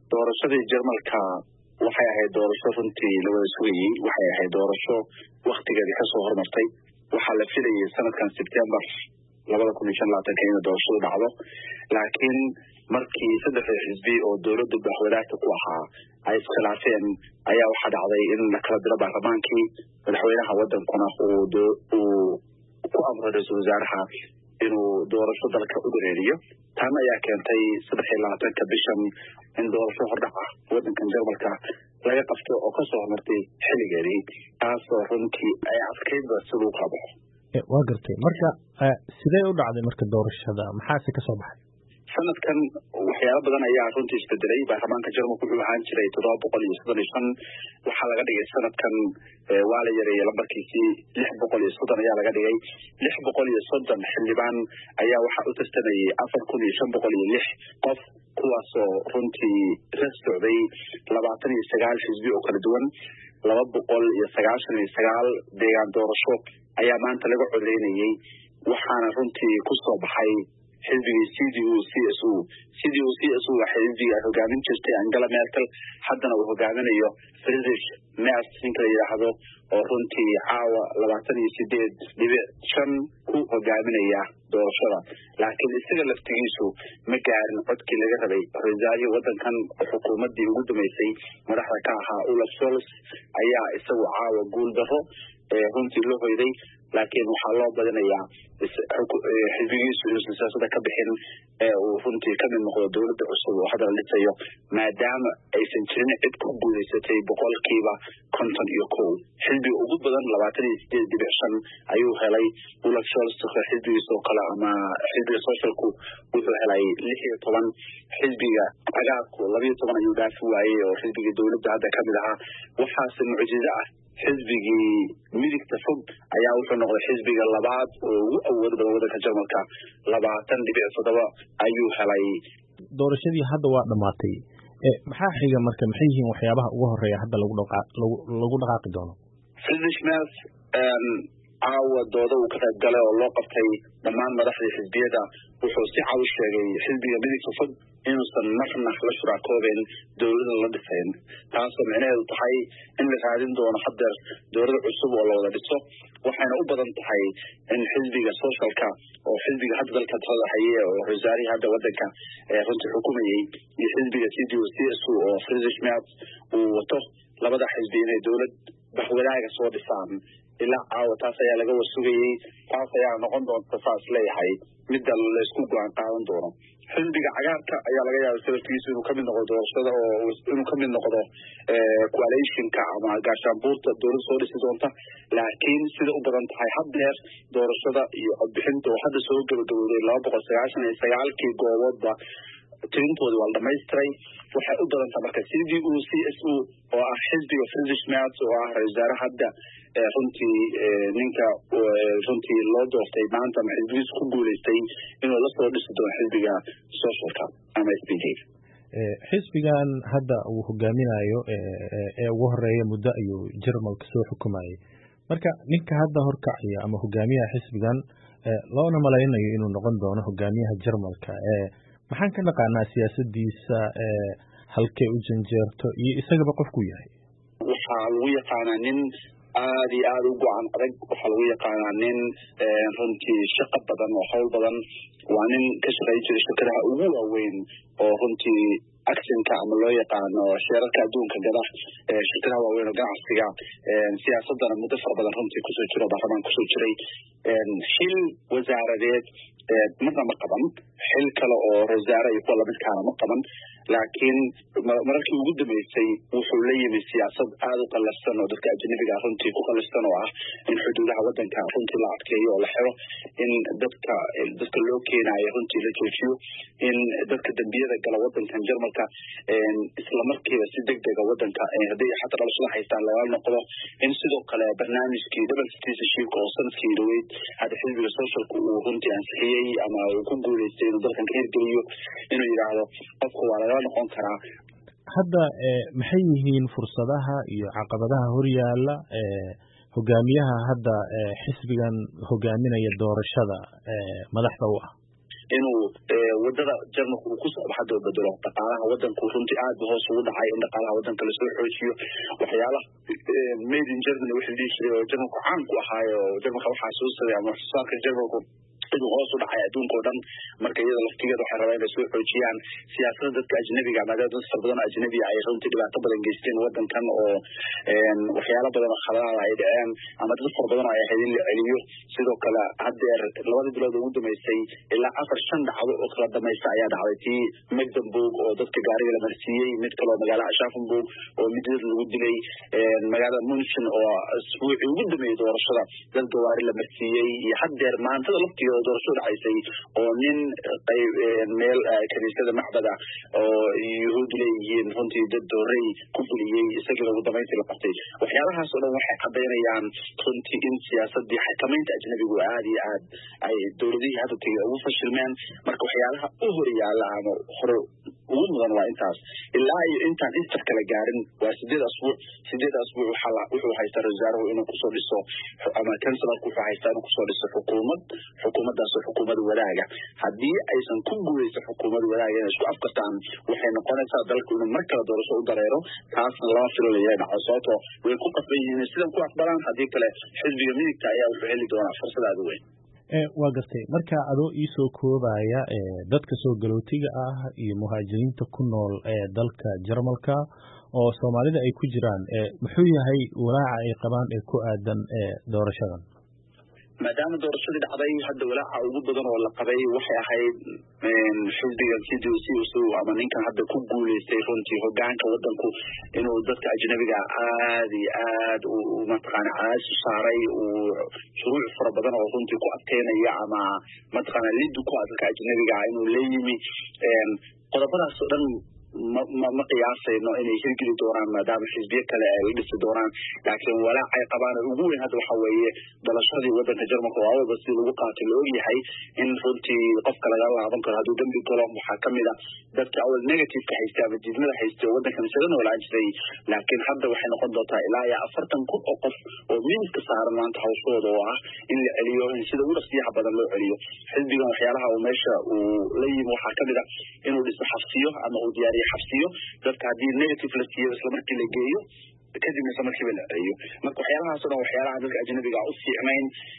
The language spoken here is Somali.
doorashadii jarmalka waxay ahayd doorasho runtii la wada sugayey waxay ahayd doorasho waktigeedii kasoo hormartay waxaa la filayay sanadkan sebtembar labada kun iyo shan labaatanka inay doorashadu dhacdo laakiin markii saddexda xisbi oo dowladda madaxwadaagta ku ahaa ay iskhilaafeen ayaa waxaa dhacday in la kala diro baarlamaankii madaxweynaha wadankuna uu ku amro ra-iisul wasaaraha inuu doorasho dalka u dareeriyo tan ayaa keentay saddex iyo labaatanka bishan in doorasho hordhac ah wadankan jarmalka laga qabto oo kasoo hormartay xilligeedii taasoo runtii ay adkaydba siduu kala baxo waa gartay marka sidee u dhacday marka doorashada maxaase kasoo baxay sanadkan waxyaalo badan ayaa runtii isbedelay baarlamaanka jarmalka wuxuu ahaan jiray toddoba boqol iyo soddon iyo shan waxaa laga dhigay sanadkan waa la yareeyey lambarkiisii lix boqol iyo soddon ayaa laga dhigay lix boqol iyo soddon xildhibaan ayaa waxaa u tartamayay afar kun iyo shan boqol iyo lix qof kuwaasoo runtii ras socday labaatan iyo sagaal xisbi oo kala duwan laba boqol iyo sagaashan iyo sagaal deegaan doorasho ayaa maanta laga codeynayey waxaana runtii kusoo baxay xisbigii c d u c s u c d u c s u waa xisbiga ay hogaamin jirtay angela merkel haddana uu hogaaminayo friedrich merz ninka la yidhaahdo oo runtii caawa labaatan iyo sideed dhibic shan ku hogaaminaya doorashada laakiin isaga laftigiisu ma gaarin codkii laga rabay ra-iisaarihii wadankan xukuumaddii ugu dambeysay madaxda ka ahaa olaf sols ayaa isagu caawa guul daro runtii loo hoyday laakiin waxaa loo badinayaa xisbigiisu inuusan siyaasada ka bixin ee uu runtii kamid noqdo dowladda cusub oo hadda la dhisayo maadaama aysan jirin cid ku guuleysatay boqolkiiba konton iyo kow xisbiga ugu badan labaatan iyo sideed dhibic shan ayuu helay olaf sols xisbigiisa oo kale ama xisbiga socialku wuxuu helay lix iyo toban xisbiga cagaarku labayo toban ayuu dhaafi waayey oo xisbiga dowladda hadda kamid ahaa waxaase mucjizo ah xisbigii midigta fog ayaa wuxuu noqday xisbiga labaad oo ugu awood badan wadanka jarmalka labaatan dhibic toddoba ayuu helay doorashadii hadda waa dhammaatay maxaa xiga marka maxay yihiin waxyaabaha ugu horeeya hadda lagu lagu dhaqaaqi doono friedrich merz caawa dooda uu ka qayb galay oo loo qabtay dhammaan madaxdii xisbiyada wuxuu si cad u sheegay xisbiga midigta fog inuusan marna la shuraakoobeyn dowlada la dhisayn taasoo micnaheedu tahay in la raadin doono hadeer dowlada cusub oo la wada dhiso waxayna u badan tahay in xisbiga socialka oo xisbiga hadda dalka talada haye oo ra-iisaarihii hadda wadanka runtii xukumayey iyo xisbiga c d o c s u oo friedrich merz uu wato labada xisbi inay dowlad baxwadaaga soo dhisaan ilaa caawa taas ayaa laga warsugayey taas ayaa noqon doonta saas leeyahay midda laysku go-aan qaadan doono xisbiga cagaarka ayaa laga yaabay sababkiisu inuu kamid noqdo doorashada oo inuu kamid noqdo coalitionka ama gaashaanbuurta dowlad soo dhisi doonta laakiin sida u badan tahay haddeer doorashada iyo codbixinta oo hadda soo gabagabowday laba boqol sagaashan iyo sagaalkii gooboodba tirintoodii waa la dhamaystiray waxay u badantaa marka c d u c s u oo ah xisbiga friedrich merz oo ah ra-isul wasaare hadda runtii ninka runtii loo doortay maanta ama xisbigiisu ku guuleystay inuu la soo dhisi doono xisbiga socialka ama s b j xisbigan hadda uu hogaaminayo ee ugu horeeya muddo ayuu jarmalka soo xukumayay marka ninka hadda horkacaya ama hogaamiyaha xisbigan loona malaynayo inuu noqon doono hogaamiyaha jarmalka maxaan ka naqaanaa siyaasadiisa halkay u janjeerto iyo isagaba qofku yahay waxaa lagu yaqaanaa nin aada iyo aada u go-an adag waxaa lagu yaqaanaa nin runtii shaqo badan oo hawl badan waa nin ka shaqeyn jiray shirkadaha ugu waaweyn oo runtii actionka ama loo yaqaano sheerarka adduunka gada shirkadaha waaweyn oo ganacsiga siyaasadana muddo fara badan runtii kusoo jiro baarlamaan kusoo jiray xil wasaaradeed marna ma qaban xil kale oo rasaare iyo kuwa lamidkaana ma qaban laakiin mararkii ugu dambeysay wuxuu la yimi siyaasad aada u qallafsan oo dadka ajnabiga runtii ku qallafsan oo ah in xuduudaha wadanka runtii la adkeeyo oo la xiro in dadka dadka loo keenayo runtii la joojiyo in dadka dembiyada gala wadankan jarmalka islamarkiiba si deg dega wadanka hadday xataa dhalashada haystaan lagala noqdo in sidoo kale barnaamijkii double citizenshipka oo sanadkii dhaweyd hadda xisbiga socialka uu runtii ansixiyey ama uu ku guuleystay inuu dalkan ka hirgeliyo inuu yidhaahdo qofka waa lagala noqon karaa hadda maxay yihiin fursadaha iyo caqabadaha horyaala hogaamiyaha hadda xisbigan hogaaminaya doorashada madaxda u ah inuu wadada jarmalka uu ku socdo hadda u bedelo dhaqaalaha wadanku runtii aad ba hoos ugu dhacay in dhaqaalaha wadanka lasoo xoojiyo waxyaalaha made in germany wixii dhihi jiray oo jarmalku caan ku ahaayo jarmalka waxaa soo saday ama waxsoosaarka jarmalku inuu hoos u dhacay adduunka oo dhan marka iyada laftigeeda waxay rabaan inay soo xoojiyaan siyaasada dadka ajnabiga maadaama dad fara badan oo ajnabiga ay runtii dhibaato badan geysteen wadankan oo waxyaalo badan oo khaladaada ay dhaceen ama dad fara badan oo ay ahayd in la celiyo sidoo kale haddeer labadii bilood ugu dambeysay ilaa afar shan dhacdo oo kala damaysta ayaa dhacday tii mecklenburg oo dadka gaariga la marsiiyey mid kaleo magaalada ashaffenburg oo midad lagu dilay magaalada munchen oo isbuucii ugu dambeeyey doorashada dad gawaari la marsiiyey iyo haddeer maantada laftigeeda doorasho dhacaysay oo nin qayb meel kaniisada macbada oo yuhuud leeyihiin runtii dad doorey ku fuliyey isagiina ugu dambayntii la qabtay waxyaalahaas oo dhan waxay cadaynayaan runtii in siyaasadii xakamaynta ajnabigu aad iyo aad ay dowladihii hadda tegay ugu fashilmeen marka waxyaalaha u hor yaalla ama hore ugu mudan waa intaas ilaa iyo intaan intar kala gaarin waa sideed asbuuc sideed asbuuc wuxuu haystaa ra wasaaruhu inuu kusoo dhiso ama kansalarku wuxuu haystaa inuu kusoo dhiso xukuumad xukuumaddaasoo xukuumad wadaaga haddii aysan ku guuleysan xukuumad wadaaga inay isku afkartaan waxay noqonaysaa dalku inuu mar kale doorasho u dareero taasna lama filalaya dhaco sababto way ku qasban yihiin sidan ku aqbalaan haddii kale xisbiga midigta ayaa wuxuu heli doonaa fursad aada u weyn waa gartay marka adoo iisoo koobaya dadka soo galootiga ah iyo muhaajiriinta ku nool ee dalka jarmalka oo soomaalida ay ku jiraan muxuu yahay walaaca ay qabaan ee ku aadan doorashadan maadaama doorashadii dhacday hadda walaaca ugu badan oo la qabay waxay ahayd xisbigan c d c ama ninkan hadda ku guuleystay runtii hogaanka wadanku inuu dadka ajnabiga aad iyo aad mataqaana cadaadis u saaray uu shuruuc fara badan oo runtii ku adkeynaya ama mataqaana lidu ku ah dadka ajnabiga ah inuu la yimi qodobadaas oo dhan ma ma ma qiyaasayno inay hirgeli doonaan maadaama xisbiye kale ay la dhisi doonaan laakiin walaac ay qabaan ugu weyn hadda waxa weeye dalashadii wadanka jarmalka oo awalba si lagu qaatay la ogyahay in runtii qofka laga laaban karo hadduu dembi galo waxaa kamid a dadka awal negativeka haystay ama diidmada haystay oo wadankan isaga noolaan jiray laakiin hadda waxay noqon doontaa ilaa iyo afartan kun oo qof oo miiska saaran maanta hawshooda oo ah in la celiyo in sida ugu dhaqsiyaha badan loo celiyo xisbigan waxyaalaha uu meesha uu la yimi waxaa kamid a inuu dhiso xabsiyo ama uu diyaariyo xabsiyo dadka haddii negative la siiyo isla markii la geeyo kadibna isla markiiba la celiyo marka waxyaalahaas o dhan waxyaalaha dadka ajnabiga u fiicnayn